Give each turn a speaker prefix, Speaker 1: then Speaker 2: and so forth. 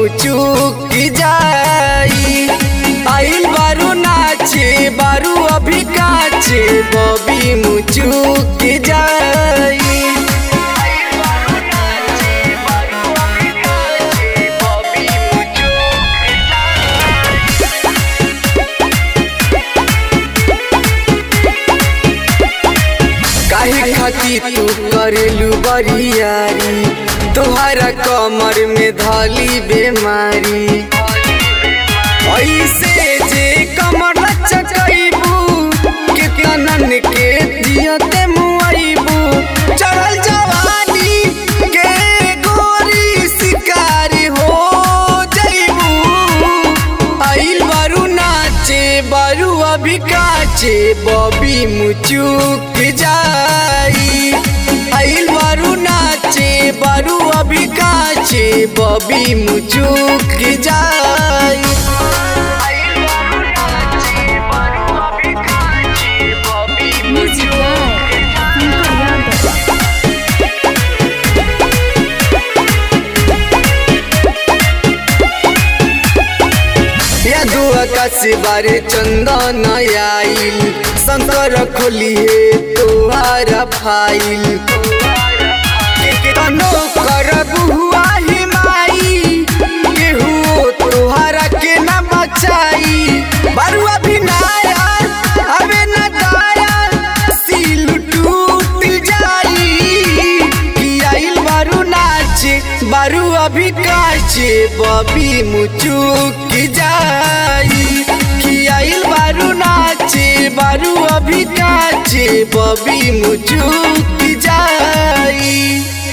Speaker 1: मुचुक जाई आइल बारू नाचे बारू अभी काचे बबी मुचुक जाई काहे खाती तू करेलू बरियारी तोहरा कमर में धली बेमारी ऐसे जे कमर चकैबू कितनन के जियते मुआइबू चढ़ल जवानी के गोरी शिकारी हो जइबू आइल बारू नाचे बारू अभी काचे बबी मुचुक जाई आइल बारू नाचे बारू अभी काचे बबी मुचुक जाई
Speaker 2: Music by Funko Yadav.
Speaker 1: यादू आकाश बारे चंदन आइल शंकर खोली है तोहारा फाइल तनो करब हुआ ही माई केहू तोहारा के न बचाई बरुआ भी नाया अबे न दाया सील टूट जाई कि आइल बारू नाचे बारू अभी काचे बबी मुचुक जाई कि आइल बारू नाचे बारू अभी काचे बबी मुचुक जाई